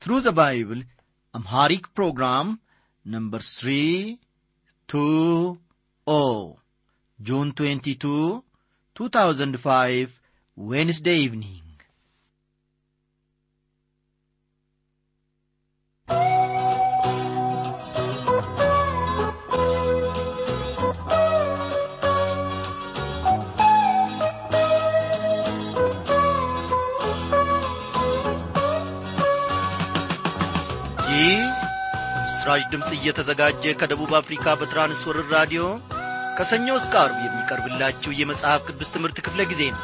Through the Bible Amharic program number 320 June 22 2005 Wednesday evening ይህ በምስራች ድምፅ እየተዘጋጀ ከደቡብ አፍሪካ በትራንስወርር ራዲዮ ከሰኞ እስከ አርብ የሚቀርብላችሁ የመጽሐፍ ቅዱስ ትምህርት ክፍለ ጊዜ ነው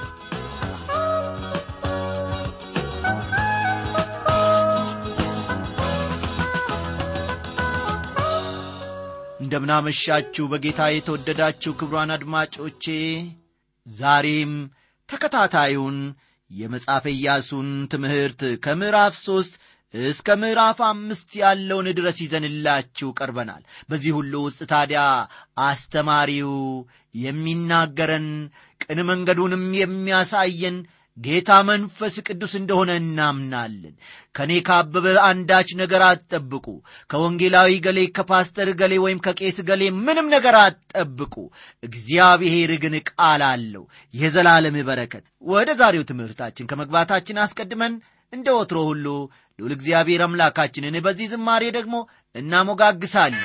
እንደምናመሻችሁ በጌታ የተወደዳችሁ ክብሯን አድማጮቼ ዛሬም ተከታታዩን የመጽሐፈ ኢያሱን ትምህርት ከምዕራፍ ሦስት እስከ ምዕራፍ አምስት ያለውን ድረስ ይዘንላችሁ ቀርበናል በዚህ ሁሉ ውስጥ ታዲያ አስተማሪው የሚናገረን ቅን መንገዱንም የሚያሳየን ጌታ መንፈስ ቅዱስ እንደሆነ እናምናለን ከእኔ ካበበ አንዳች ነገር አትጠብቁ ከወንጌላዊ ገሌ ከፓስተር ገሌ ወይም ከቄስ ገሌ ምንም ነገር አትጠብቁ እግዚአብሔር ግን ቃል አለው የዘላለም በረከት ወደ ዛሬው ትምህርታችን ከመግባታችን አስቀድመን እንደ ወትሮ ሁሉ ልዑል እግዚአብሔር አምላካችንን በዚህ ዝማሬ ደግሞ እናሞጋግሳለን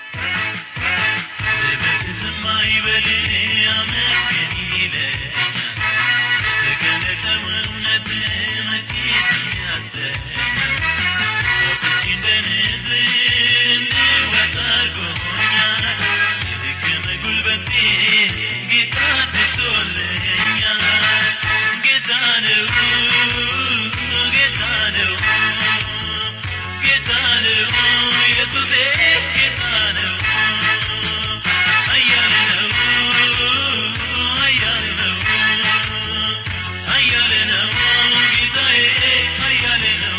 ዝም አይበል አመስግን ይለኛል የተገለጠው እውነት መቼ ያሰኛል ወጥቼ እንደ ንስር እንድወጣ አድርጎኛል የደከመ ጉልበቴ ጌታ አድሶልኛል ጌታ ነው ጌታ ነው ጌታ ነው ኢየሱሴ ጌታ ነው ኃያል ነው ኃያል ነው ኃያል ነው ጌታዬ ኃያል ነው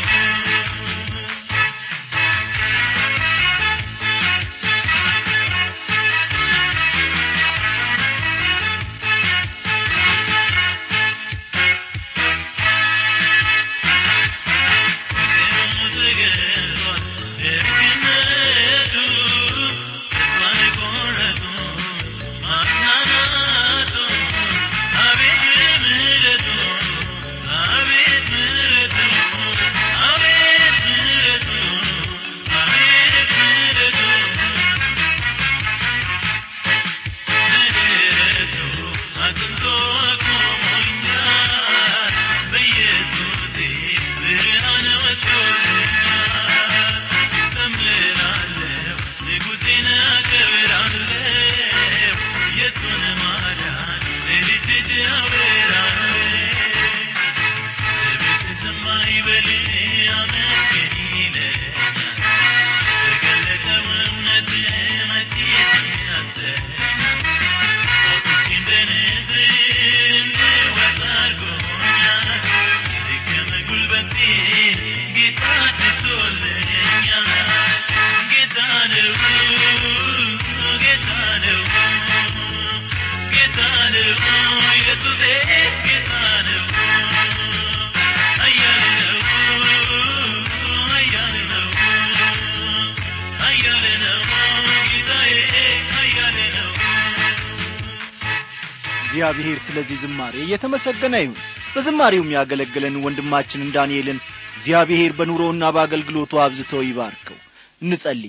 እግዚአብሔር ስለዚህ ዝማሬ እየተመሰገነ ይሁን በዝማሬውም ያገለግለን ወንድማችንን ዳንኤልን እግዚአብሔር በኑሮውና በአገልግሎቱ አብዝቶ ይባርከው እንጸልይ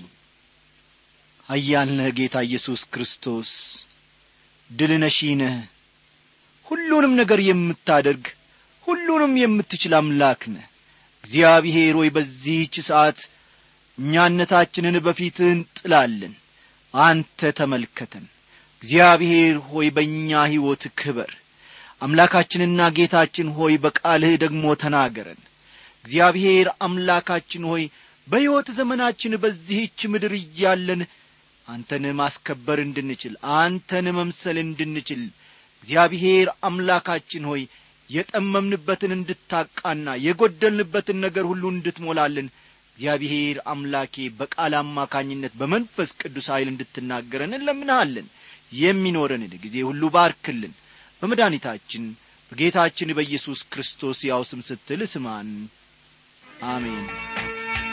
ኃያል ነህ ጌታ ኢየሱስ ክርስቶስ ድል ነሺ ነህ ሁሉንም ነገር የምታደርግ ሁሉንም የምትችል አምላክ ነህ እግዚአብሔር ሆይ በዚህች ሰዓት እኛነታችንን በፊትህ እንጥላለን አንተ ተመልከተን እግዚአብሔር ሆይ በእኛ ሕይወት ክበር አምላካችንና ጌታችን ሆይ በቃልህ ደግሞ ተናገረን እግዚአብሔር አምላካችን ሆይ በሕይወት ዘመናችን በዚህች ምድር እያለን አንተን ማስከበር እንድንችል አንተን መምሰል እንድንችል እግዚአብሔር አምላካችን ሆይ የጠመምንበትን እንድታቃና የጐደልንበትን ነገር ሁሉ እንድትሞላልን እግዚአብሔር አምላኬ በቃል አማካኝነት በመንፈስ ቅዱስ ኀይል እንድትናገረን እንለምንሃለን የሚኖረንን ጊዜ ሁሉ ባርክልን በመድኃኒታችን በጌታችን በኢየሱስ ክርስቶስ ያው ስም ስትል ስማን አሜን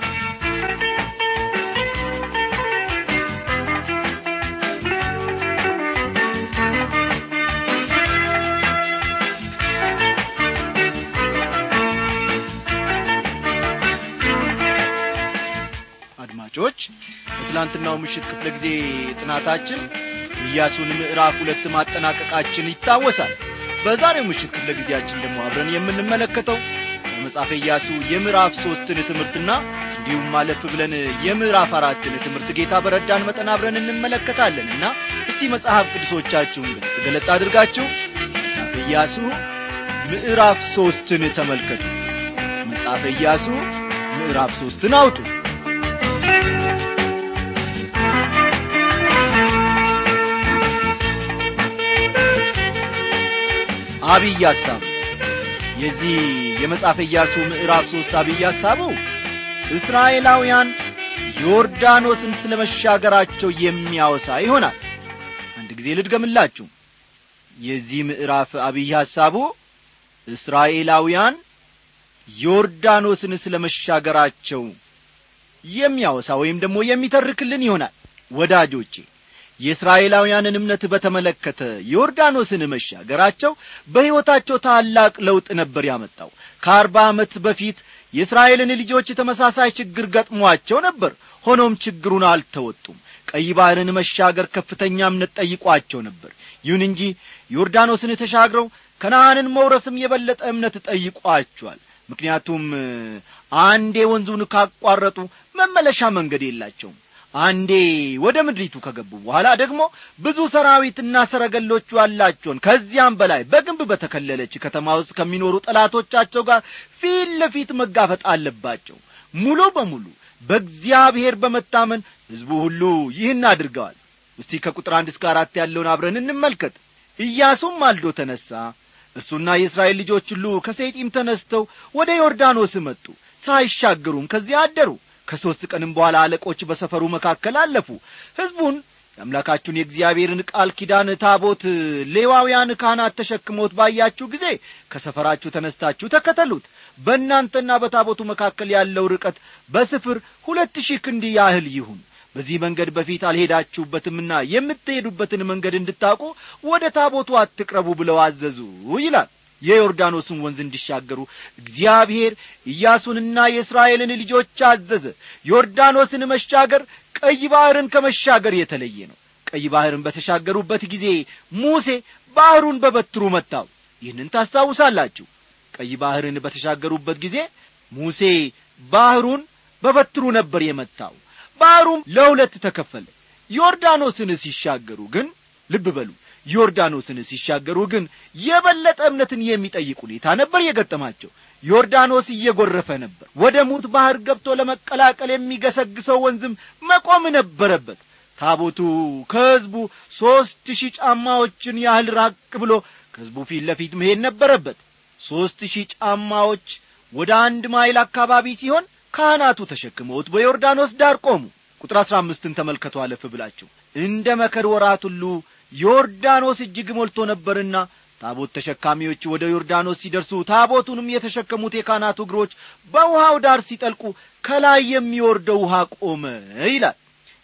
አድማጮች በትላንትናው ምሽት ክፍለ ጊዜ ጥናታችን ኢያሱን ምዕራፍ ሁለት ማጠናቀቃችን ይታወሳል በዛሬው ምሽት ክፍለ ጊዜያችን ደግሞ አብረን የምንመለከተው በመጽሐፈ ኢያሱ የምዕራፍ ሦስትን ትምህርትና እንዲሁም ማለፍ ብለን የምዕራፍ አራትን ትምህርት ጌታ በረዳን መጠን አብረን እንመለከታለን እና እስቲ መጽሐፍ ቅዱሶቻችሁን ገለጥ ገለጥ አድርጋችሁ መጽሐፈ ኢያሱ ምዕራፍ ሦስትን ተመልከቱ መጽሐፈ ኢያሱ ምዕራፍ ሦስትን አውጡ አብይ ሐሳብ የዚህ የመጽሐፈ ኢያሱ ምዕራፍ ሦስት አብይ ሐሳቡ እስራኤላውያን ዮርዳኖስን ስለ መሻገራቸው የሚያወሳ ይሆናል አንድ ጊዜ ልድገምላችሁ የዚህ ምዕራፍ አብይ ሐሳቡ እስራኤላውያን ዮርዳኖስን ስለ መሻገራቸው የሚያወሳ ወይም ደግሞ የሚተርክልን ይሆናል ወዳጆቼ የእስራኤላውያንን እምነት በተመለከተ ዮርዳኖስን መሻገራቸው በሕይወታቸው ታላቅ ለውጥ ነበር ያመጣው ከአርባ ዓመት በፊት የእስራኤልን ልጆች ተመሳሳይ ችግር ገጥሟቸው ነበር ሆኖም ችግሩን አልተወጡም ቀይ ባሕርን መሻገር ከፍተኛ እምነት ጠይቋቸው ነበር ይሁን እንጂ ዮርዳኖስን ተሻግረው ከነአንን መውረስም የበለጠ እምነት ጠይቋቸዋል ምክንያቱም አንዴ ወንዙን ካቋረጡ መመለሻ መንገድ የላቸውም አንዴ ወደ ምድሪቱ ከገቡ በኋላ ደግሞ ብዙ ሰራዊትና ሰረገሎቹ ያላቸውን ከዚያም በላይ በግንብ በተከለለች ከተማ ውስጥ ከሚኖሩ ጠላቶቻቸው ጋር ፊት ለፊት መጋፈጥ አለባቸው ሙሉ በሙሉ በእግዚአብሔር በመታመን ሕዝቡ ሁሉ ይህን አድርገዋል እስቲ ከቁጥር አንድ እስከ አራት ያለውን አብረን እንመልከት ኢያሱም ማልዶ ተነሣ እርሱና የእስራኤል ልጆች ሁሉ ከሴጢም ተነስተው ወደ ዮርዳኖስ መጡ ሳይሻገሩም ከዚያ አደሩ ከሦስት ቀንም በኋላ አለቆች በሰፈሩ መካከል አለፉ ሕዝቡን የአምላካችሁን የእግዚአብሔርን ቃል ኪዳን ታቦት ሌዋውያን ካህናት ተሸክሞት ባያችሁ ጊዜ ከሰፈራችሁ ተነስታችሁ ተከተሉት በእናንተና በታቦቱ መካከል ያለው ርቀት በስፍር ሁለት ሺህ ክንድ ያህል ይሁን በዚህ መንገድ በፊት አልሄዳችሁበትምና የምትሄዱበትን መንገድ እንድታውቁ ወደ ታቦቱ አትቅረቡ ብለው አዘዙ ይላል የዮርዳኖስን ወንዝ እንዲሻገሩ እግዚአብሔር ኢያሱንና የእስራኤልን ልጆች አዘዘ ዮርዳኖስን መሻገር ቀይ ባሕርን ከመሻገር የተለየ ነው ቀይ ባሕርን በተሻገሩበት ጊዜ ሙሴ ባሕሩን በበትሩ መታው ይህንን ታስታውሳላችሁ ቀይ ባሕርን በተሻገሩበት ጊዜ ሙሴ ባሕሩን በበትሩ ነበር የመታው ባሕሩም ለሁለት ተከፈለ ዮርዳኖስን ሲሻገሩ ግን ልብ በሉ ዮርዳኖስን ሲሻገሩ ግን የበለጠ እምነትን የሚጠይቅ ሁኔታ ነበር የገጠማቸው ዮርዳኖስ እየጐረፈ ነበር ወደ ሙት ባሕር ገብቶ ለመቀላቀል የሚገሰግሰው ወንዝም መቆም ነበረበት ታቦቱ ከሕዝቡ ሦስት ሺህ ጫማዎችን ያህል ራቅ ብሎ ከሕዝቡ ፊት ለፊት መሄድ ነበረበት ሦስት ሺህ ጫማዎች ወደ አንድ ማይል አካባቢ ሲሆን ካህናቱ ተሸክመውት በዮርዳኖስ ዳር ቆሙ ቁጥር አሥራ አምስትን ተመልከቱ አለፍ ብላችሁ እንደ መከር ወራት ሁሉ ዮርዳኖስ እጅግ ሞልቶ ነበርና ታቦት ተሸካሚዎች ወደ ዮርዳኖስ ሲደርሱ ታቦቱንም የተሸከሙት የካህናቱ እግሮች በውሃው ዳር ሲጠልቁ ከላይ የሚወርደው ውሃ ቆመ ይላል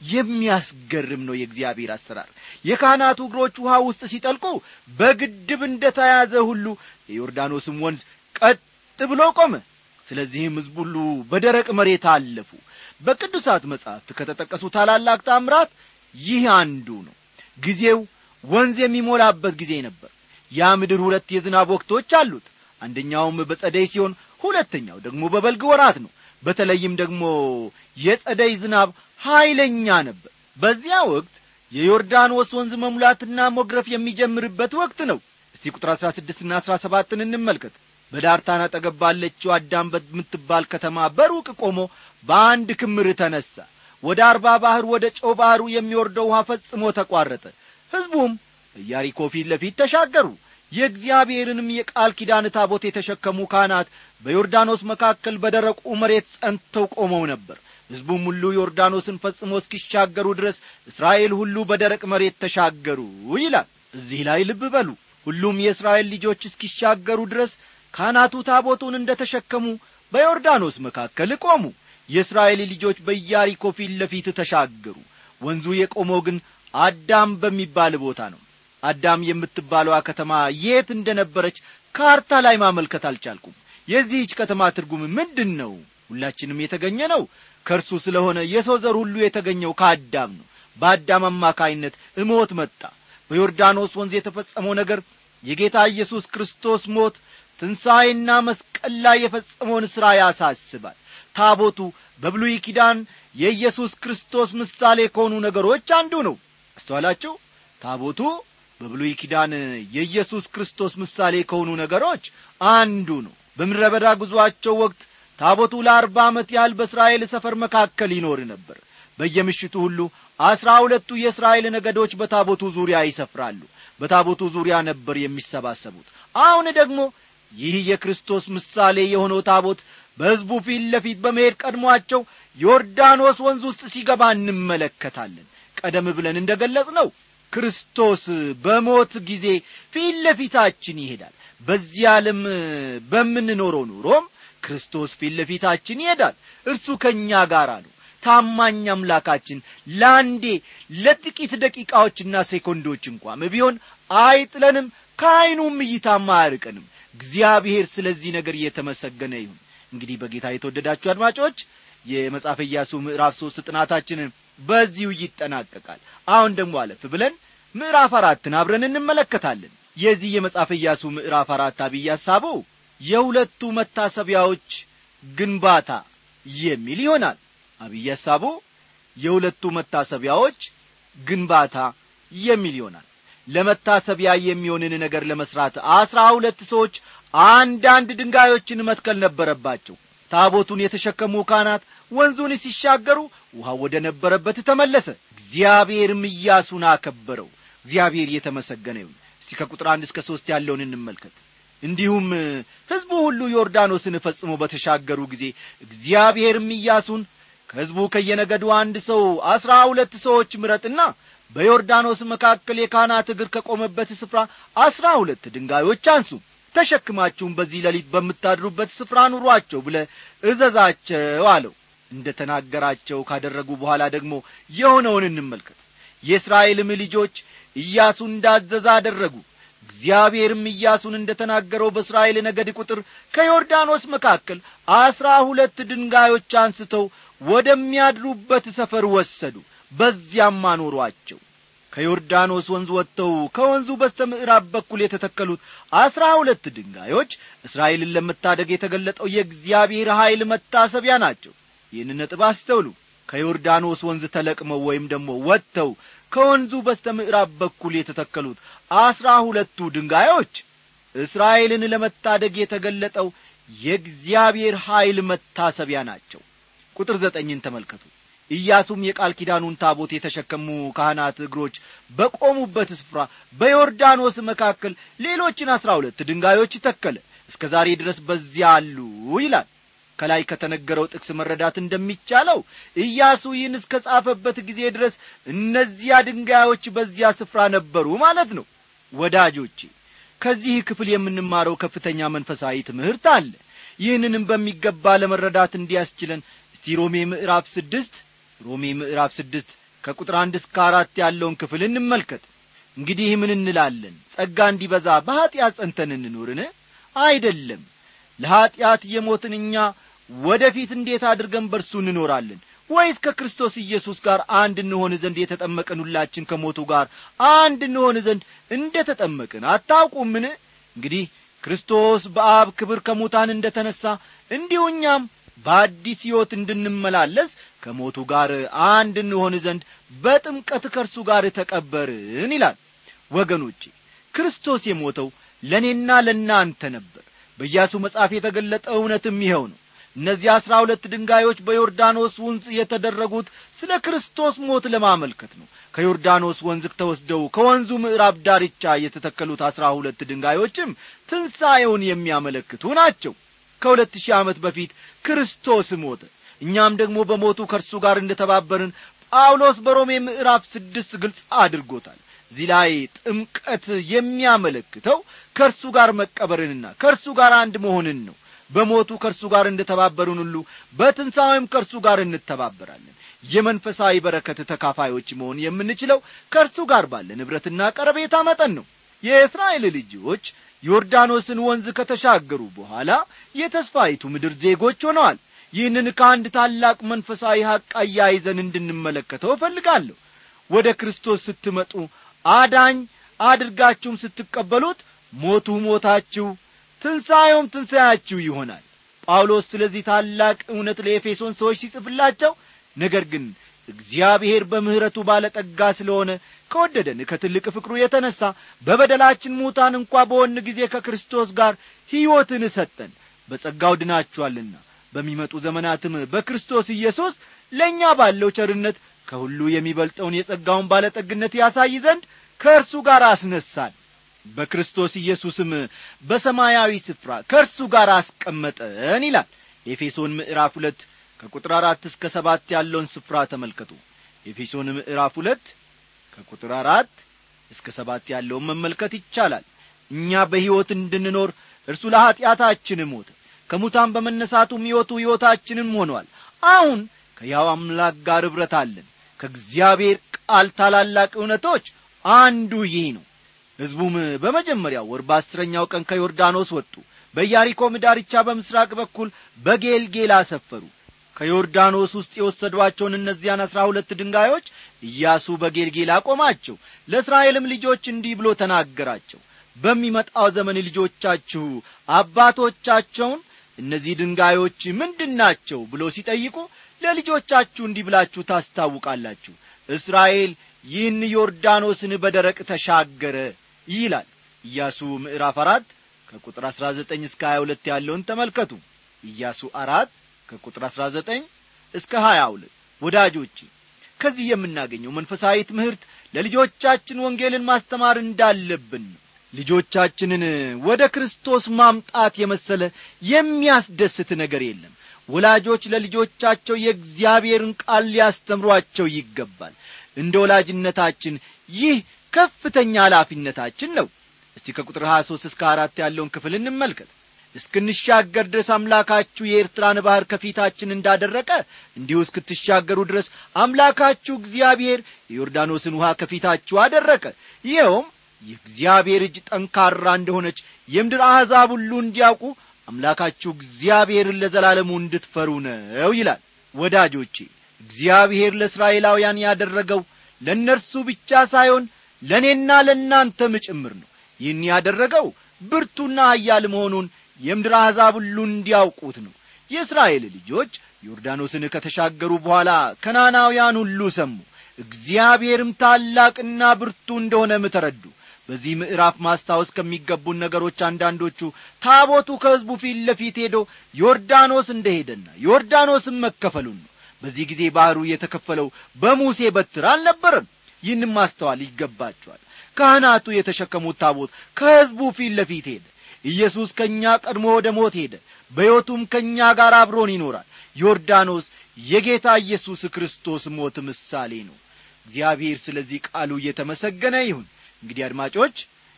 የሚያስገርም ነው የእግዚአብሔር አሰራር የካህናቱ እግሮች ውሃ ውስጥ ሲጠልቁ በግድብ እንደ ተያዘ ሁሉ የዮርዳኖስም ወንዝ ቀጥ ብሎ ቆመ ስለዚህም ሕዝብ ሁሉ በደረቅ መሬት አለፉ በቅዱሳት መጻሕፍት ከተጠቀሱ ታላላቅ ታምራት ይህ አንዱ ነው ጊዜው ወንዝ የሚሞላበት ጊዜ ነበር ያ ምድር ሁለት የዝናብ ወቅቶች አሉት አንደኛውም በጸደይ ሲሆን ሁለተኛው ደግሞ በበልግ ወራት ነው በተለይም ደግሞ የጸደይ ዝናብ ኀይለኛ ነበር በዚያ ወቅት የዮርዳኖስ ወንዝ መሙላትና ሞግረፍ የሚጀምርበት ወቅት ነው እስቲ ቁጥር አሥራ ስድስትና አሥራ ሰባትን እንመልከት በዳርታን አጠገብ ባለችው አዳም በምትባል ከተማ በሩቅ ቆሞ በአንድ ክምር ተነሣ ወደ አርባ ባሕር ወደ ጨው ባሕሩ የሚወርደው ውሃ ፈጽሞ ተቋረጠ ሕዝቡም በኢያሪኮ ፊት ለፊት ተሻገሩ የእግዚአብሔርንም የቃል ኪዳን ታቦት የተሸከሙ ካህናት በዮርዳኖስ መካከል በደረቁ መሬት ጸንተው ቆመው ነበር ሕዝቡም ሁሉ ዮርዳኖስን ፈጽሞ እስኪሻገሩ ድረስ እስራኤል ሁሉ በደረቅ መሬት ተሻገሩ ይላል እዚህ ላይ ልብ በሉ ሁሉም የእስራኤል ልጆች እስኪሻገሩ ድረስ ካህናቱ ታቦቱን እንደ ተሸከሙ በዮርዳኖስ መካከል ቆሙ የእስራኤል ልጆች በኢያሪኮ ፊት ለፊት ተሻገሩ ወንዙ የቆመው ግን አዳም በሚባል ቦታ ነው አዳም የምትባለዋ ከተማ የት እንደ ነበረች ካርታ ላይ ማመልከት አልቻልኩም የዚህች ከተማ ትርጉም ምንድን ነው ሁላችንም የተገኘ ነው ከእርሱ ስለሆነ የሰው ዘር ሁሉ የተገኘው ከአዳም ነው በአዳም አማካይነት እሞት መጣ በዮርዳኖስ ወንዝ የተፈጸመው ነገር የጌታ ኢየሱስ ክርስቶስ ሞት ትንሣኤና መስቀል ላይ የፈጸመውን ሥራ ያሳስባል ታቦቱ በብሉይ ኪዳን የኢየሱስ ክርስቶስ ምሳሌ ከሆኑ ነገሮች አንዱ ነው አስተዋላችሁ ታቦቱ በብሉይ ኪዳን የኢየሱስ ክርስቶስ ምሳሌ ከሆኑ ነገሮች አንዱ ነው በምድረ በዳ ጉዞአቸው ወቅት ታቦቱ ለአርባ ዓመት ያህል በእስራኤል ሰፈር መካከል ይኖር ነበር በየምሽቱ ሁሉ አስራ ሁለቱ የእስራኤል ነገዶች በታቦቱ ዙሪያ ይሰፍራሉ በታቦቱ ዙሪያ ነበር የሚሰባሰቡት አሁን ደግሞ ይህ የክርስቶስ ምሳሌ የሆነው ታቦት በሕዝቡ ፊት ለፊት በመሄድ ቀድሟቸው ዮርዳኖስ ወንዝ ውስጥ ሲገባ እንመለከታለን ቀደም ብለን እንደ ገለጽ ነው ክርስቶስ በሞት ጊዜ ፊት ለፊታችን ይሄዳል በዚህ ዓለም በምንኖረው ኑሮም ክርስቶስ ፊት ለፊታችን ይሄዳል እርሱ ከእኛ ጋር ነው ታማኝ አምላካችን ለአንዴ ለጥቂት ደቂቃዎችና ሴኮንዶች እንኳም ቢሆን አይጥለንም ከዐይኑም እይታም አያርቀንም እግዚአብሔር ስለዚህ ነገር እየተመሰገነ ይሁን እንግዲህ በጌታ የተወደዳችሁ አድማጮች የመጽሐፈ ኢያሱ ምዕራፍ ሦስት ጥናታችን በዚሁ ይጠናቀቃል አሁን ደግሞ አለፍ ብለን ምዕራፍ አራትን አብረን እንመለከታለን የዚህ የመጽሐፈ ኢያሱ ምዕራፍ አራት አብይ ሐሳቡ የሁለቱ መታሰቢያዎች ግንባታ የሚል ይሆናል አብይ ሐሳቡ የሁለቱ መታሰቢያዎች ግንባታ የሚል ይሆናል ለመታሰቢያ የሚሆንን ነገር ለመስራት አስራ ሁለት ሰዎች አንዳንድ ድንጋዮችን መትከል ነበረባቸው ታቦቱን የተሸከሙ ካህናት ወንዙን ሲሻገሩ ውሃ ወደ ነበረበት ተመለሰ እግዚአብሔርም ኢያሱን አከበረው እግዚአብሔር የተመሰገነ ይሁን እስቲ ከቁጥር አንድ እስከ ሦስት ያለውን እንመልከት እንዲሁም ሕዝቡ ሁሉ ዮርዳኖስን ፈጽሞ በተሻገሩ ጊዜ እግዚአብሔርም ኢያሱን ከሕዝቡ ከየነገዱ አንድ ሰው አስራ ሁለት ሰዎች ምረጥና በዮርዳኖስ መካከል የካህናት እግር ከቆመበት ስፍራ አስራ ሁለት ድንጋዮች አንሱ ተሸክማችሁም በዚህ ሌሊት በምታድሩበት ስፍራ ኑሯቸው ብለ እዘዛቸው አለው እንደ ተናገራቸው ካደረጉ በኋላ ደግሞ የሆነውን እንመልከት የእስራኤልም ልጆች ኢያሱ እንዳዘዛ አደረጉ እግዚአብሔርም ኢያሱን እንደ ተናገረው በእስራኤል ነገድ ቁጥር ከዮርዳኖስ መካከል አስራ ሁለት ድንጋዮች አንስተው ወደሚያድሩበት ሰፈር ወሰዱ በዚያም አኖሯቸው ከዮርዳኖስ ወንዝ ወጥተው ከወንዙ በስተ ምዕራብ በኩል የተተከሉት አስራ ሁለት ድንጋዮች እስራኤልን ለመታደግ የተገለጠው የእግዚአብሔር ኀይል መታሰቢያ ናቸው ይህን ነጥብ አስተውሉ ከዮርዳኖስ ወንዝ ተለቅመው ወይም ደግሞ ወጥተው ከወንዙ በስተ ምዕራብ በኩል የተተከሉት አስራ ሁለቱ ድንጋዮች እስራኤልን ለመታደግ የተገለጠው የእግዚአብሔር ኀይል መታሰቢያ ናቸው ቁጥር ዘጠኝን ተመልከቱ ኢያሱም የቃል ኪዳኑን ታቦት የተሸከሙ ካህናት እግሮች በቆሙበት ስፍራ በዮርዳኖስ መካከል ሌሎችን አስራ ሁለት ድንጋዮች ተከለ እስከ ዛሬ ድረስ በዚያ አሉ ይላል ከላይ ከተነገረው ጥቅስ መረዳት እንደሚቻለው ኢያሱ ይህን እስከ ጻፈበት ጊዜ ድረስ እነዚያ ድንጋዮች በዚያ ስፍራ ነበሩ ማለት ነው ወዳጆቼ ከዚህ ክፍል የምንማረው ከፍተኛ መንፈሳዊ ትምህርት አለ ይህንንም በሚገባ ለመረዳት እንዲያስችለን እስቲ ሮሜ ምዕራፍ ስድስት ሮሜ ምዕራፍ ስድስት ከቁጥር አንድ እስከ አራት ያለውን ክፍል እንመልከት እንግዲህ ምን እንላለን ጸጋ እንዲበዛ በኀጢአት ጸንተን እንኑርን አይደለም ለኀጢአት የሞትን እኛ ወደ ፊት እንዴት አድርገን በርሱ እንኖራለን ወይስ ከክርስቶስ ኢየሱስ ጋር አንድ እንሆን ዘንድ የተጠመቀን ሁላችን ከሞቱ ጋር አንድ እንሆን ዘንድ እንደ ተጠመቅን አታውቁምን እንግዲህ ክርስቶስ በአብ ክብር ከሙታን እንደ ተነሣ እንዲሁ እኛም በአዲስ ሕይወት እንድንመላለስ ከሞቱ ጋር አንድ እንሆን ዘንድ በጥምቀት ከእርሱ ጋር ተቀበርን ይላል ወገኖቼ ክርስቶስ የሞተው ለእኔና ለእናንተ ነበር በኢያሱ መጽሐፍ የተገለጠ እውነትም ይኸው ነው እነዚህ አሥራ ሁለት ድንጋዮች በዮርዳኖስ ወንዝ የተደረጉት ስለ ክርስቶስ ሞት ለማመልከት ነው ከዮርዳኖስ ወንዝ ተወስደው ከወንዙ ምዕራብ ዳርቻ የተተከሉት አሥራ ሁለት ድንጋዮችም ትንሣኤውን የሚያመለክቱ ናቸው ከሁለት ሺህ ዓመት በፊት ክርስቶስ ሞተ እኛም ደግሞ በሞቱ ከእርሱ ጋር እንደ ተባበርን ጳውሎስ በሮሜ ምዕራፍ ስድስት ግልጽ አድርጎታል እዚህ ላይ ጥምቀት የሚያመለክተው ከእርሱ ጋር መቀበርንና ከእርሱ ጋር አንድ መሆንን ነው በሞቱ ከእርሱ ጋር እንደ ተባበሩን ሁሉ በትንሣኤም ከእርሱ ጋር እንተባበራለን የመንፈሳዊ በረከት ተካፋዮች መሆን የምንችለው ከእርሱ ጋር ባለ ንብረትና ቀረቤታ መጠን ነው የእስራኤል ልጆች ዮርዳኖስን ወንዝ ከተሻገሩ በኋላ የተስፋይቱ ምድር ዜጎች ሆነዋል ይህንን ከአንድ ታላቅ መንፈሳዊ ሐቅ አያይዘን እንድንመለከተው እፈልጋለሁ ወደ ክርስቶስ ስትመጡ አዳኝ አድርጋችሁም ስትቀበሉት ሞቱ ሞታችሁ ትንሣኤውም ትንሣያችሁ ይሆናል ጳውሎስ ስለዚህ ታላቅ እውነት ለኤፌሶን ሰዎች ሲጽፍላቸው ነገር ግን እግዚአብሔር በምሕረቱ ባለጠጋ ስለሆነ ከወደደን ከትልቅ ፍቅሩ የተነሣ በበደላችን ሙታን እንኳ በሆን ጊዜ ከክርስቶስ ጋር ሕይወትን ሰጠን በጸጋው ድናችኋልና በሚመጡ ዘመናትም በክርስቶስ ኢየሱስ ለእኛ ባለው ቸርነት ከሁሉ የሚበልጠውን የጸጋውን ባለጠግነት ያሳይ ዘንድ ከእርሱ ጋር አስነሳን በክርስቶስ ኢየሱስም በሰማያዊ ስፍራ ከእርሱ ጋር አስቀመጠን ይላል ኤፌሶን ምዕራፍ ሁለት ከቁጥር አራት እስከ ሰባት ያለውን ስፍራ ተመልከቱ ኤፌሶን ምዕራፍ ሁለት ከቁጥር አራት እስከ ሰባት ያለውን መመልከት ይቻላል እኛ በሕይወት እንድንኖር እርሱ ለኀጢአታችን ሞተ ከሙታን በመነሳቱም ሕይወቱ ሕይወታችንም ሆኗል አሁን ከያው አምላክ ጋር ኅብረት አለን ከእግዚአብሔር ቃል ታላላቅ እውነቶች አንዱ ይህ ነው ሕዝቡም በመጀመሪያው ወር በአስረኛው ቀን ከዮርዳኖስ ወጡ በኢያሪኮም ዳርቻ በምስራቅ በኩል በጌልጌላ ሰፈሩ ከዮርዳኖስ ውስጥ የወሰዷቸውን እነዚያን አሥራ ሁለት ድንጋዮች ኢያሱ በጌልጌላ ቆማቸው ለእስራኤልም ልጆች እንዲህ ብሎ ተናገራቸው በሚመጣው ዘመን ልጆቻችሁ አባቶቻቸውን እነዚህ ድንጋዮች ምንድን ናቸው ብሎ ሲጠይቁ ለልጆቻችሁ እንዲህ ብላችሁ ታስታውቃላችሁ እስራኤል ይህን ዮርዳኖስን በደረቅ ተሻገረ ይላል ኢያሱ ምዕራፍ አራት ከቁጥር አሥራ ዘጠኝ እስከ ሀያ ሁለት ያለውን ተመልከቱ ኢያሱ አራት ከቁጥር አሥራ ዘጠኝ እስከ ሀያ ሁለት ወዳጆቼ ከዚህ የምናገኘው መንፈሳዊ ትምህርት ለልጆቻችን ወንጌልን ማስተማር እንዳለብን ነው ልጆቻችንን ወደ ክርስቶስ ማምጣት የመሰለ የሚያስደስት ነገር የለም ወላጆች ለልጆቻቸው የእግዚአብሔርን ቃል ሊያስተምሯቸው ይገባል እንደ ወላጅነታችን ይህ ከፍተኛ ኃላፊነታችን ነው እስቲ ከቁጥር 23 እስከ አራት ያለውን ክፍል እንመልከት እስክንሻገር ድረስ አምላካችሁ የኤርትራን ባሕር ከፊታችን እንዳደረቀ እንዲሁ እስክትሻገሩ ድረስ አምላካችሁ እግዚአብሔር የዮርዳኖስን ውሃ ከፊታችሁ አደረቀ ይኸውም የእግዚአብሔር እጅ ጠንካራ እንደሆነች የምድር አሕዛብ ሁሉ እንዲያውቁ አምላካችሁ እግዚአብሔርን ለዘላለሙ እንድትፈሩ ነው ይላል ወዳጆቼ እግዚአብሔር ለእስራኤላውያን ያደረገው ለእነርሱ ብቻ ሳይሆን ለእኔና ለእናንተም ጭምር ነው ይህን ያደረገው ብርቱና ኃያል መሆኑን የምድር አሕዛብ ሁሉ እንዲያውቁት ነው የእስራኤል ልጆች ዮርዳኖስን ከተሻገሩ በኋላ ከናናውያን ሁሉ ሰሙ እግዚአብሔርም ታላቅና ብርቱ እንደሆነም ተረዱ በዚህ ምዕራፍ ማስታወስ ከሚገቡን ነገሮች አንዳንዶቹ ታቦቱ ከሕዝቡ ፊት ለፊት ሄዶ ዮርዳኖስ እንደሄደና ዮርዳኖስም መከፈሉን ነው በዚህ ጊዜ ባሕሩ የተከፈለው በሙሴ በትር አልነበረም ይህንም ማስተዋል ይገባቸዋል ካህናቱ የተሸከሙት ታቦት ከሕዝቡ ፊት ለፊት ሄደ ኢየሱስ ከእኛ ቀድሞ ወደ ሞት ሄደ በሕይወቱም ከእኛ ጋር አብሮን ይኖራል ዮርዳኖስ የጌታ ኢየሱስ ክርስቶስ ሞት ምሳሌ ነው እግዚአብሔር ስለዚህ ቃሉ እየተመሰገነ ይሁን እንግዲህ አድማጮች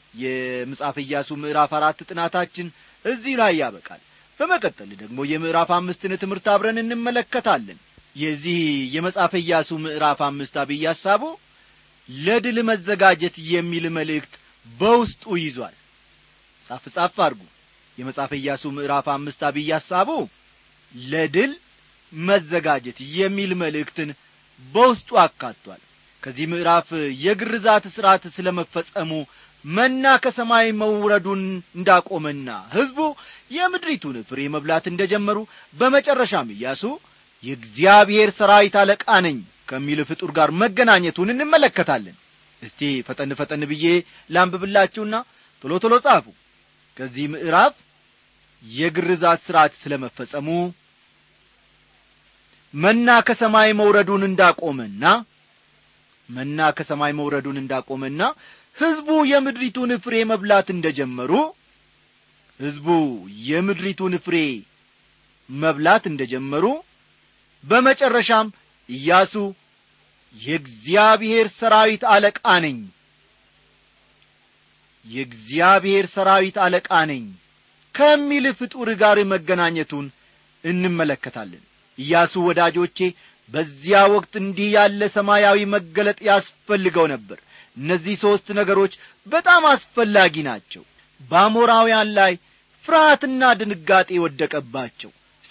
የምጻፍ ኢያሱ ምዕራፍ አራት ጥናታችን እዚህ ላይ ያበቃል በመቀጠል ደግሞ የምዕራፍ አምስትን ትምህርት አብረን እንመለከታለን የዚህ የመጽሐፈ ኢያሱ ምዕራፍ አምስት አብይ ሐሳቡ ለድል መዘጋጀት የሚል መልእክት በውስጡ ይዟል ጻፍ ጻፍ አድርጉ የመጽሐፈ ኢያሱ ምዕራፍ አምስት አብይ ሐሳቡ ለድል መዘጋጀት የሚል መልእክትን በውስጡ አካቷል ከዚህ ምዕራፍ የግርዛት ሥርዓት ስለ መፈጸሙ መና ከሰማይ መውረዱን እንዳቆመና ሕዝቡ የምድሪቱን ፍሬ መብላት እንደ ጀመሩ በመጨረሻም ኢያሱ የእግዚአብሔር ሰራዊት አለቃ ነኝ ከሚል ፍጡር ጋር መገናኘቱን እንመለከታለን እስቲ ፈጠን ፈጠን ብዬ ላንብብላችሁና ቶሎ ቶሎ ጻፉ ከዚህ ምዕራፍ የግርዛት ሥርዓት ስለ መፈጸሙ መና ከሰማይ መውረዱን እንዳቆመና መና ከሰማይ መውረዱን እንዳቆመና ሕዝቡ የምድሪቱን ፍሬ መብላት እንደ ጀመሩ ሕዝቡ የምድሪቱን ፍሬ መብላት እንደ ጀመሩ በመጨረሻም ኢያሱ የእግዚአብሔር ሰራዊት አለቃ ነኝ የእግዚአብሔር ሰራዊት አለቃ ነኝ ከሚል ፍጡር ጋር መገናኘቱን እንመለከታለን ኢያሱ ወዳጆቼ በዚያ ወቅት እንዲህ ያለ ሰማያዊ መገለጥ ያስፈልገው ነበር እነዚህ ሦስት ነገሮች በጣም አስፈላጊ ናቸው በአሞራውያን ላይ ፍርሃትና ድንጋጤ ወደቀባቸው እስቲ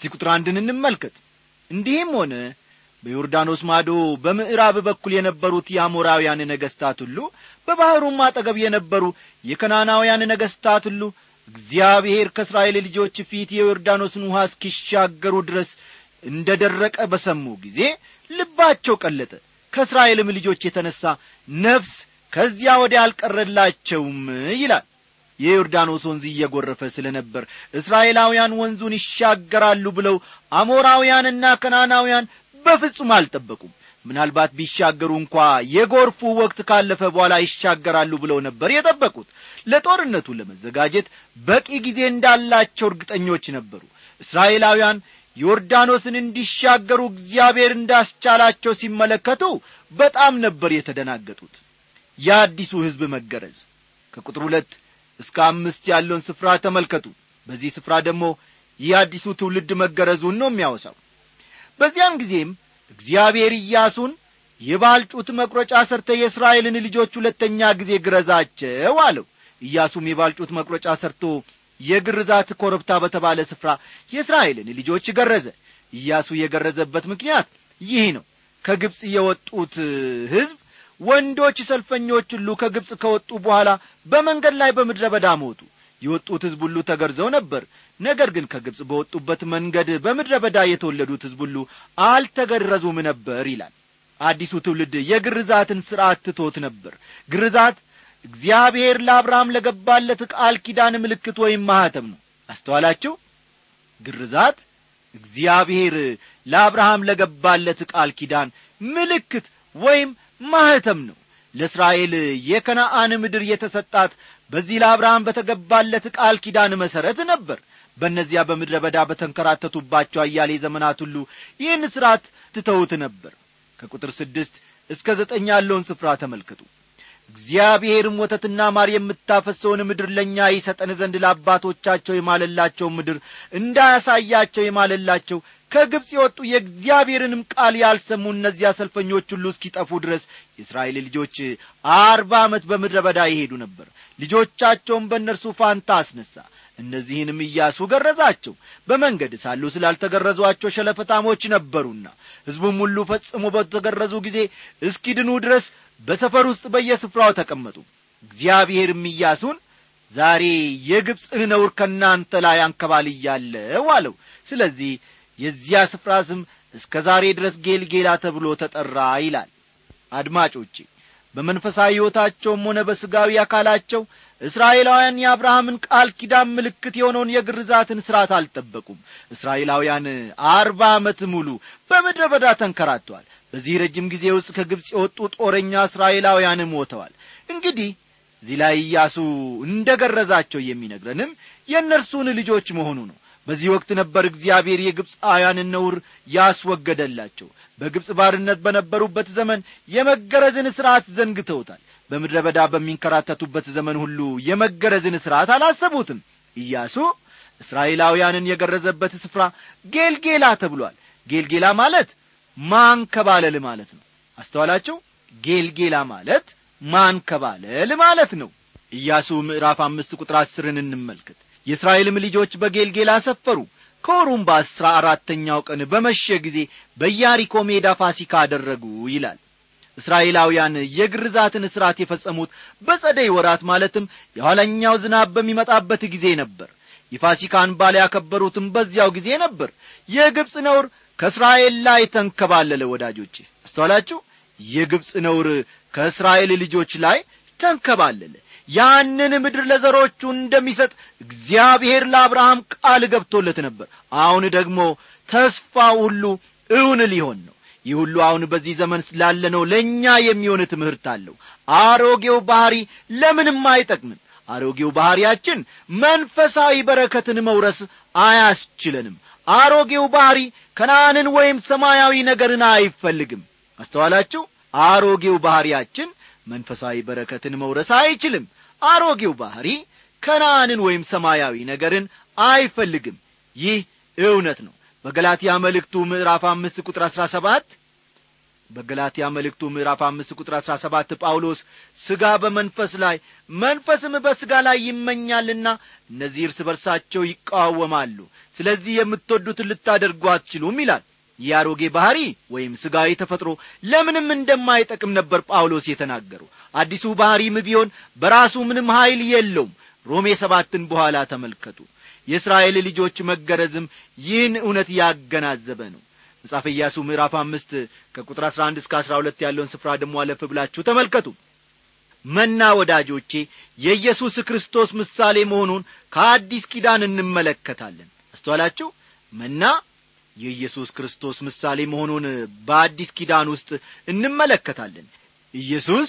እስቲ ቁጥር አንድን እንመልከት እንዲህም ሆነ በዮርዳኖስ ማዶ በምዕራብ በኩል የነበሩት የአሞራውያን ነገሥታት ሁሉ በባሕሩም አጠገብ የነበሩ የከናናውያን ነገሥታት ሁሉ እግዚአብሔር ከእስራኤል ልጆች ፊት የዮርዳኖስን ውሃ እስኪሻገሩ ድረስ እንደ ደረቀ በሰሙ ጊዜ ልባቸው ቀለጠ ከእስራኤልም ልጆች የተነሣ ነፍስ ከዚያ ወዲያ አልቀረላቸውም ይላል የዮርዳኖስ ወንዝ እየጐረፈ ስለ ነበር እስራኤላውያን ወንዙን ይሻገራሉ ብለው አሞራውያንና ከናናውያን በፍጹም አልጠበቁም ምናልባት ቢሻገሩ እንኳ የጎርፉ ወቅት ካለፈ በኋላ ይሻገራሉ ብለው ነበር የጠበቁት ለጦርነቱ ለመዘጋጀት በቂ ጊዜ እንዳላቸው እርግጠኞች ነበሩ እስራኤላውያን ዮርዳኖስን እንዲሻገሩ እግዚአብሔር እንዳስቻላቸው ሲመለከቱ በጣም ነበር የተደናገጡት የአዲሱ ሕዝብ መገረዝ ከቁጥር ሁለት እስከ አምስት ያለውን ስፍራ ተመልከቱ በዚህ ስፍራ ደግሞ ይህ አዲሱ ትውልድ መገረዙን ነው የሚያወሳው በዚያን ጊዜም እግዚአብሔር ኢያሱን የባልጩት መቁረጫ ሰርተ የእስራኤልን ልጆች ሁለተኛ ጊዜ ግረዛቸው አለው ኢያሱም የባልጩት መቁረጫ ሰርቶ የግርዛት ኮረብታ በተባለ ስፍራ የእስራኤልን ልጆች ገረዘ ኢያሱ የገረዘበት ምክንያት ይህ ነው ከግብፅ የወጡት ሕዝብ ወንዶች ሰልፈኞች ሁሉ ከግብፅ ከወጡ በኋላ በመንገድ ላይ በምድረ በዳ ሞቱ የወጡት ሕዝብ ሁሉ ተገርዘው ነበር ነገር ግን ከግብፅ በወጡበት መንገድ በምድረ በዳ የተወለዱት ሕዝብ ሁሉ አልተገረዙም ነበር ይላል አዲሱ ትውልድ የግርዛትን ሥርዓት ትቶት ነበር ግርዛት እግዚአብሔር ለአብርሃም ለገባለት ቃል ኪዳን ምልክት ወይም ማኅተም ነው አስተዋላችሁ ግርዛት እግዚአብሔር ለአብርሃም ለገባለት ቃል ኪዳን ምልክት ወይም ማኅተም ነው ለእስራኤል የከነአን ምድር የተሰጣት በዚህ ለአብርሃም በተገባለት ቃል ኪዳን መሠረት ነበር በእነዚያ በምድረ በዳ በተንከራተቱባቸው አያሌ ዘመናት ሁሉ ይህን ሥርዓት ትተውት ነበር ከቁጥር ስድስት እስከ ዘጠኝ ያለውን ስፍራ ተመልከቱ እግዚአብሔርም ወተትና ማር የምታፈሰውን ምድር ለእኛ ይሰጠን ዘንድ ለአባቶቻቸው የማለላቸው ምድር እንዳያሳያቸው የማለላቸው ከግብፅ የወጡ የእግዚአብሔርንም ቃል ያልሰሙ እነዚያ ሰልፈኞች ሁሉ እስኪጠፉ ድረስ የእስራኤል ልጆች አርባ ዓመት በምድረ በዳ ይሄዱ ነበር ልጆቻቸውን በእነርሱ ፋንታ አስነሣ እነዚህንም ኢያሱ ገረዛቸው በመንገድ ሳሉ ስላልተገረዟቸው ሸለፈታሞች ነበሩና ሕዝቡም ሁሉ ፈጽሞ በተገረዙ ጊዜ እስኪድኑ ድረስ በሰፈር ውስጥ በየስፍራው ተቀመጡ እግዚአብሔርም ኢያሱን ዛሬ የግብፅን ነውር ከእናንተ ላይ አንከባልያለሁ አለው ስለዚህ የዚያ ስፍራ ስም እስከ ዛሬ ድረስ ጌልጌላ ተብሎ ተጠራ ይላል አድማጮቼ በመንፈሳዊ ሕይወታቸውም ሆነ በሥጋዊ አካላቸው እስራኤላውያን የአብርሃምን ቃል ኪዳን ምልክት የሆነውን የግርዛትን ሥርዓት አልጠበቁም እስራኤላውያን አርባ ዓመት ሙሉ በምድረ በዳ ተንከራተዋል በዚህ ረጅም ጊዜ ውስጥ ከግብፅ የወጡ ጦረኛ እስራኤላውያን ሞተዋል እንግዲህ እዚህ ላይ ኢያሱ እንደ ገረዛቸው የሚነግረንም የእነርሱን ልጆች መሆኑ ነው በዚህ ወቅት ነበር እግዚአብሔር የግብፃውያንን ነውር ያስወገደላቸው በግብፅ ባርነት በነበሩበት ዘመን የመገረዝን ሥርዓት ዘንግተውታል በምድረ በዳ በሚንከራተቱበት ዘመን ሁሉ የመገረዝን ሥርዓት አላሰቡትም ኢያሱ እስራኤላውያንን የገረዘበት ስፍራ ጌልጌላ ተብሏል ጌልጌላ ማለት ማንከባለል ማለት ነው አስተዋላችሁ ጌልጌላ ማለት ማንከባለል ማለት ነው ኢያሱ ምዕራፍ አምስት ቁጥር አስርን እንመልከት የእስራኤልም ልጆች በጌልጌላ ሰፈሩ ከወሩም በአሥራ አራተኛው ቀን በመሸ ጊዜ በያሪኮ ሜዳ ፋሲካ አደረጉ ይላል እስራኤላውያን የግርዛትን ሥርዓት የፈጸሙት በጸደይ ወራት ማለትም የኋለኛው ዝናብ በሚመጣበት ጊዜ ነበር የፋሲካን ባል ያከበሩትም በዚያው ጊዜ ነበር የግብፅ ነውር ከእስራኤል ላይ ተንከባለለ ወዳጆቼ አስተዋላችሁ የግብፅ ነውር ከእስራኤል ልጆች ላይ ተንከባለለ ያንን ምድር ለዘሮቹ እንደሚሰጥ እግዚአብሔር ለአብርሃም ቃል ገብቶለት ነበር አሁን ደግሞ ተስፋ ሁሉ እውን ሊሆን ነው ይህ ሁሉ አሁን በዚህ ዘመን ስላለነው ለእኛ የሚሆን ትምህርት አለው አሮጌው ባሕሪ ለምንም አይጠቅምም አሮጌው ባሕሪያችን መንፈሳዊ በረከትን መውረስ አያስችለንም አሮጌው ባሕሪ ከነአንን ወይም ሰማያዊ ነገርን አይፈልግም አስተዋላችሁ አሮጌው ባሕሪያችን መንፈሳዊ በረከትን መውረስ አይችልም አሮጌው ባሕሪ ከነአንን ወይም ሰማያዊ ነገርን አይፈልግም ይህ እውነት ነው በገላትያ መልእክቱ ምዕራፍ አምስት ቁጥር አሥራ ሰባት በገላትያ መልእክቱ ምዕራፍ አምስት ቁጥር አሥራ ሰባት ጳውሎስ ሥጋ በመንፈስ ላይ መንፈስም በሥጋ ላይ ይመኛልና እነዚህ እርስ በርሳቸው ይቃወማሉ ስለዚህ የምትወዱትን ልታደርጉ አትችሉም ይላል ይህ አሮጌ ባሕሪ ወይም ሥጋዊ ተፈጥሮ ለምንም እንደማይጠቅም ነበር ጳውሎስ የተናገሩ አዲሱ ባሕሪም ቢሆን በራሱ ምንም ኀይል የለውም ሮሜ ሰባትን በኋላ ተመልከቱ የእስራኤል ልጆች መገረዝም ይህን እውነት ያገናዘበ ነው መጽሐፈ ኢያሱ ምዕራፍ አምስት ከቁጥር አሥራ አንድ እስከ አሥራ ሁለት ያለውን ስፍራ ደግሞ አለፍ ብላችሁ ተመልከቱ መና ወዳጆቼ የኢየሱስ ክርስቶስ ምሳሌ መሆኑን ከአዲስ ኪዳን እንመለከታለን አስተዋላችሁ መና የኢየሱስ ክርስቶስ ምሳሌ መሆኑን በአዲስ ኪዳን ውስጥ እንመለከታለን ኢየሱስ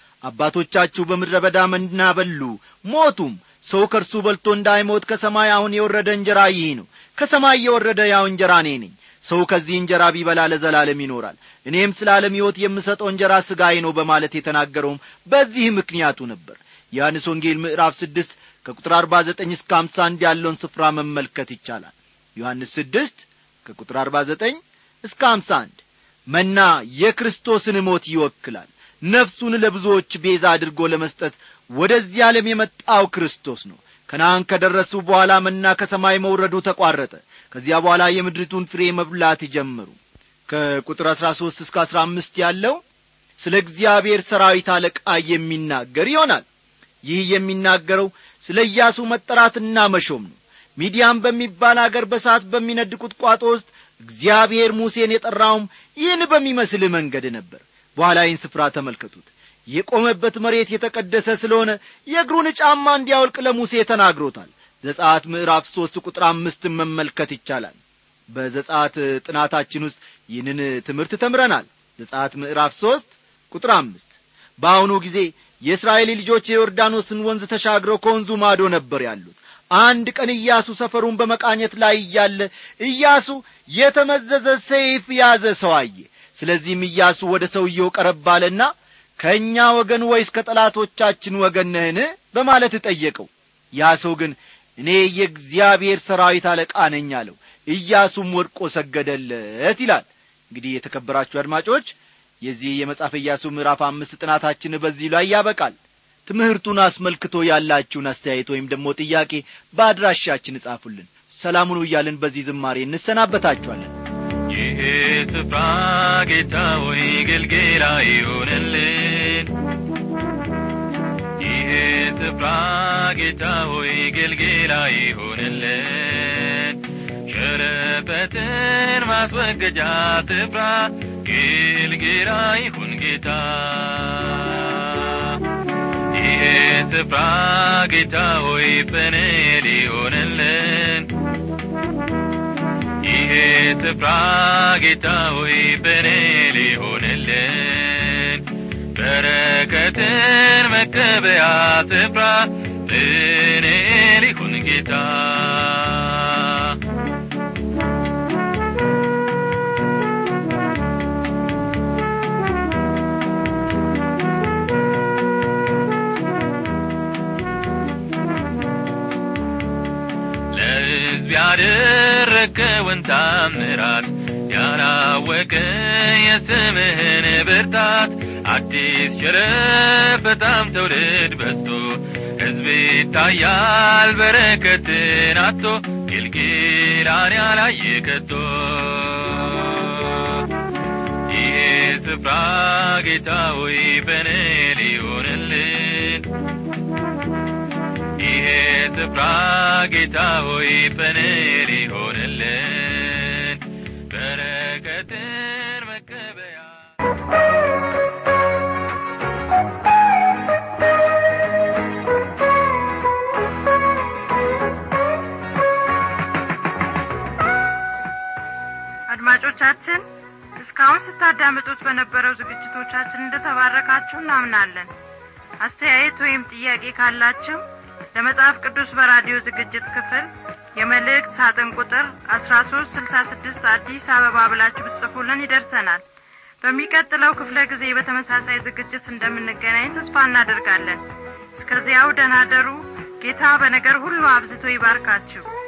አባቶቻችሁ በምድረ በዳ መና በሉ ሞቱም ሰው ከእርሱ በልቶ እንዳይሞት ከሰማይ አሁን የወረደ እንጀራ ይህ ነው ከሰማይ የወረደ ያው እንጀራ እኔ ነኝ ሰው ከዚህ እንጀራ ቢበላ ለዘላለም ይኖራል እኔም ስለ ዓለም ሕይወት የምሰጠው እንጀራ ሥጋዬ ነው በማለት የተናገረውም በዚህ ምክንያቱ ነበር ዮሐንስ ወንጌል ምዕራፍ ስድስት ከቁጥር አርባ ዘጠኝ እስከ አምሳ አንድ ያለውን ስፍራ መመልከት ይቻላል ዮሐንስ ስድስት ከቁጥር አርባ ዘጠኝ እስከ አምሳ አንድ መና የክርስቶስን ሞት ይወክላል ነፍሱን ለብዙዎች ቤዛ አድርጎ ለመስጠት ወደዚህ ዓለም የመጣው ክርስቶስ ነው ከነአን ከደረሱ በኋላ መና ከሰማይ መውረዱ ተቋረጠ ከዚያ በኋላ የምድሪቱን ፍሬ መብላት ጀመሩ ከቁጥር አሥራ ሦስት እስከ አሥራ አምስት ያለው ስለ እግዚአብሔር ሰራዊት አለቃ የሚናገር ይሆናል ይህ የሚናገረው ስለ ኢያሱ መጠራትና መሾም ነው ሚዲያም በሚባል አገር በሳት በሚነድ ቁጥቋጦ ውስጥ እግዚአብሔር ሙሴን የጠራውም ይህን በሚመስል መንገድ ነበር በኋላ ይህን ስፍራ ተመልከቱት የቆመበት መሬት የተቀደሰ ስለሆነ የእግሩን ጫማ እንዲያወልቅ ለሙሴ ተናግሮታል ዘጻት ምዕራፍ ሦስት ቁጥር አምስትን መመልከት ይቻላል በዘጻት ጥናታችን ውስጥ ይህንን ትምህርት ተምረናል ዘጻት ምዕራፍ ሦስት ቁጥር አምስት በአሁኑ ጊዜ የእስራኤል ልጆች የዮርዳኖስን ወንዝ ተሻግረው ከወንዙ ማዶ ነበር ያሉት አንድ ቀን ኢያሱ ሰፈሩን በመቃኘት ላይ እያለ ኢያሱ የተመዘዘ ሰይፍ ያዘ ሰው አየ ስለዚህም ኢያሱ ወደ ሰውየው ቀረብ አለና ከእኛ ወገን ወይስ ከጠላቶቻችን ወገን ነህን በማለት ጠየቀው ያ ሰው ግን እኔ የእግዚአብሔር ሰራዊት አለቃ ነኝ አለው ኢያሱም ወድቆ ሰገደለት ይላል እንግዲህ የተከበራችሁ አድማጮች የዚህ የመጽሐፍ ኢያሱ ምዕራፍ አምስት ጥናታችን በዚህ ላይ ያበቃል ትምህርቱን አስመልክቶ ያላችሁን አስተያየት ወይም ደግሞ ጥያቄ በአድራሻችን እጻፉልን ሰላሙን እያልን በዚህ ዝማሬ እንሰናበታችኋለን ይህ ስፍራ ጌታ ወይ ግልጌላ ይሆንልን ይህ ስፍራ ጌታ ሆይ ግልጌላ ይሆንልን ሸረፈትን ማስወገጃ ስፍራ ግልጌላ ይሁን ጌታ ይህ ስፍራ ጌታ ሆይ ጵንኤል ይሆንልን ይሄ ስፍራ ጌታ ሆይ ጵንኤል ይሆንልን በረከትን መቀበያ ስፍራ ጵንኤል ይሁን ጌታ ለሕዝብ ያደረግከውን ታምራት ያላወቀ የስምህን ብርታት አዲስ ሸረፍ በጣም ትውልድ በዝቶ ሕዝብ ይታያል በረከትን አቶ ጊልጊላን ያላየ ከቶ ይህ ስፍራ ጌታ ሆይ በንል ይሆንልን ይሄ ስፍራ ጌታ ሆይ በንል ይሆንልን በረከትን መቀበያ አድማጮቻችን እስካሁን ስታዳምጡት በነበረው ዝግጅቶቻችን እንደተባረካችሁ እናምናለን አስተያየት ወይም ጥያቄ ካላችሁ ለመጽሐፍ ቅዱስ በራዲዮ ዝግጅት ክፍል የመልእክት ሳጥን ቁጥር አስራ ሶስት ስልሳ ስድስት አዲስ አበባ ብላችሁ ብትጽፉልን ይደርሰናል በሚቀጥለው ክፍለ ጊዜ በተመሳሳይ ዝግጅት እንደምንገናኝ ተስፋ እናደርጋለን እስከዚያው ደናደሩ ጌታ በነገር ሁሉ አብዝቶ ይባርካችሁ